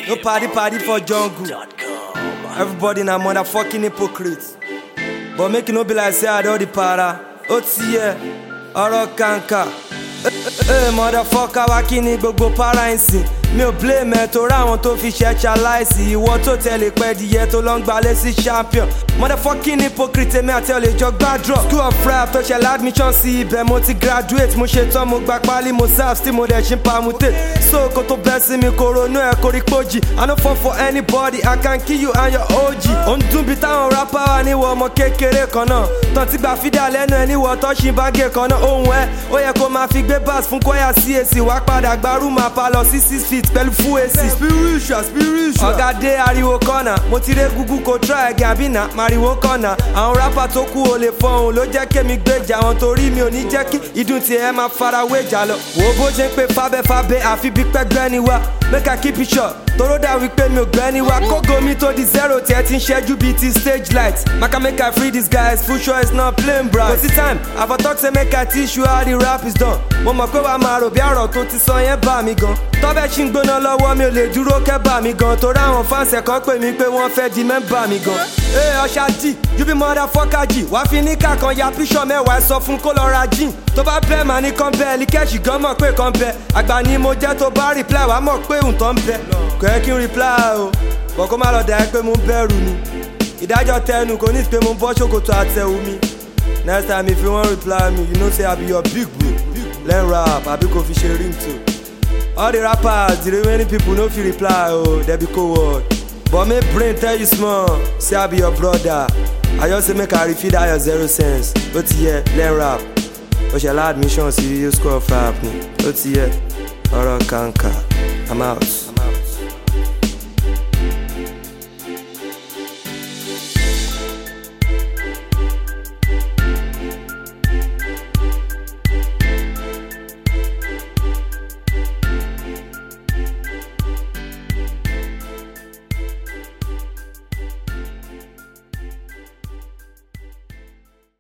No party party for jungle. Everybody na motherfucking hypocrite. But make it no be like say I don the para. Ó ti yẹ, ọ̀rọ̀ kàǹkà. Ee motherfucker wá kí ni gbogbo para ń sìn. Mi ò blame ẹ torí àwọn tó fi ṣe ṣaláìsì. Ìwọ tó tẹ̀lé pẹ́ díẹ̀ tó lọ ń gbalẹ̀ sí champion. Motherfucking hypocrite èmi àti ọ̀lẹ́ jọ gbàdúrà. School of rap tó ṣẹlẹ̀ admission sí ibẹ̀ mo ti graduate. Mo ṣe tán mo gba pálí mo serve tí mo dẹ̀ ṣe ń pamutate. So kò tó bẹ́ sí mi kò ronú ẹ̀ kò rí pójì. I no fall for anybody, I can kill you and your OG. Ó ń dún bí táwọn rapper wà níwọ̀ ọmọ kékeré kan náà. Tán ti gba fídà lẹ́nu ẹ̀ níwọ̀ tọ́ṣì bágẹ̀ kan náà. Ohun ẹ̀ ó yẹ kó máa fi gbé bass fún kọ́yà CAC wá padà gba rúùmù apalọ sí six feet pẹ̀lú full AC. Spiritual spiritual. Ọ̀gá dé ariwo kọ́nà, mo ti ré gúgú kò try again àbí nà mariwo kọ́nà. Àwọn rapper tó kú ò lè fọhùn ló jẹ́ kémi gbèjà wọn torí mi ò ní jẹ́ kí ìdún tiẹ̀ máa farawé jà lọ. Wo bó ṣe ń pe fábẹ́fábẹ́ àfi bí pẹ́gbẹ́ ni wá. Make I keep it short. Toró dà wípé mi ò gbẹ́ ni wá. Kógo mi tó di zero tiẹ̀ ti ń ṣẹ́jú bíi ti stage light. Maka make I free these guys, full show is not plain bright. Kò sí time, àfọ̀ talk say make I teach you how the rap is done. Mo mọ̀ pé wàá máa rò bí àrọ̀ tó ti sọ yẹn bá mi gan. Tọ́bẹ̀ ṣì ń gbóná lọ́wọ́ mi ò lè dúró kẹ́ bá mi gan. Torí àwọn fáǹsẹ̀ kan pè mí pé wọ́n fẹ́ di mẹ́mbà mi gan. Ee ọ̀ṣà dì, you be motherfucker jì. Wàá fi ní kàkan ya píṣọ̀ mẹ́wàá ẹ sọ fún kó lọ ra jean. Tó bá bẹ́ẹ̀ máa ní kan bẹ́ẹ̀, líkẹ́ṣì gan mọ̀ pé kan bẹ́ẹ̀. Àgbà ni mo jẹ́ tó bá reply wàá mọ̀ pé òǹtọ́ ń bẹ. Kò yẹ kí n reply o, bọ̀ kó má lọ dà ẹ́ pé mo ń bẹ̀rù ni. Ìdájọ́ tẹnu kò ní pé mo ń bọ́ ṣòkòtò àtẹ̀wù mi. Next time if you wan reply me, you know say I be your big bro. Learn rap, àbí kò fi ṣe ringtone. All the rappers, the remaining people no fit reply o, dem be coward. But make brain tell you small, say I be your brother. I just say make I refill that your zero sense. Ó ti yẹ, learn rap. Ó ṣẹlá admission sí school of rap ni. Ó ti yẹ, ọ̀rọ̀ kàǹkà. I'm out.